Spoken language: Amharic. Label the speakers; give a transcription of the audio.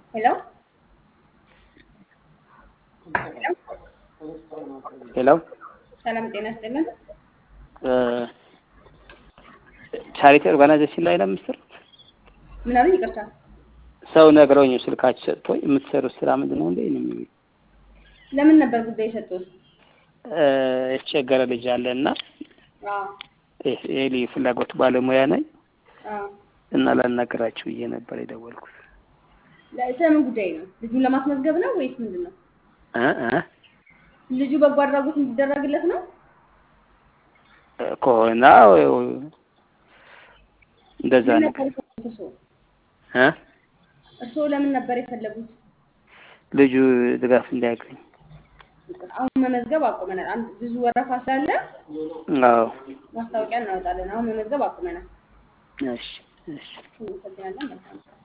Speaker 1: ሄሎ
Speaker 2: ሄሎ
Speaker 1: ሰላም ጤና ይስጥልን።
Speaker 2: ቻሪቲ ኦርጋናይዜሽን ላይ ነው የምትሰሩት?
Speaker 1: ምን አሉኝ? ይቅርታ
Speaker 2: ሰው ነግረውኝ ስልካችሁ ሰጥቶኝ የምትሰሩት ስራ ምንድን ነው እንዴ? ነው የሚሉኝ።
Speaker 1: ለምን ነበር ጉዳይ የሰጡት?
Speaker 2: የተቸገረ ልጅ አለ እና
Speaker 1: አዎ
Speaker 2: የሊ ፍላጎት ባለሙያ ነኝ
Speaker 1: አዎ።
Speaker 2: እና ላናገራችሁ ብዬ ነበር የደወልኩት።
Speaker 1: ለ- ስለምን ጉዳይ ነው? ልጁን ለማስመዝገብ ነው ወይስ ምንድን ነው?
Speaker 2: እ እ
Speaker 1: ልጁ በጎ አድራጎት እንዲደረግለት ነው?
Speaker 2: ከሆነ እንደዛ
Speaker 1: ምን
Speaker 2: ነገር
Speaker 1: ነበር የፈለጉት እርስዎ?
Speaker 2: እ
Speaker 1: እርስዎ ለምን ነበር የፈለጉት?
Speaker 2: ልጁ ድጋፍ እንዲያገኝ።
Speaker 1: ይቅር፣ አሁን መመዝገብ አቁመናል። አንድ ብዙ ወረፋ ስላለ
Speaker 2: አዎ
Speaker 1: ማስታወቂያ እናወጣለን። አሁን መመዝገብ አቁመናል።
Speaker 2: እሺ እሺ
Speaker 1: እናመሰግናለን። መልካም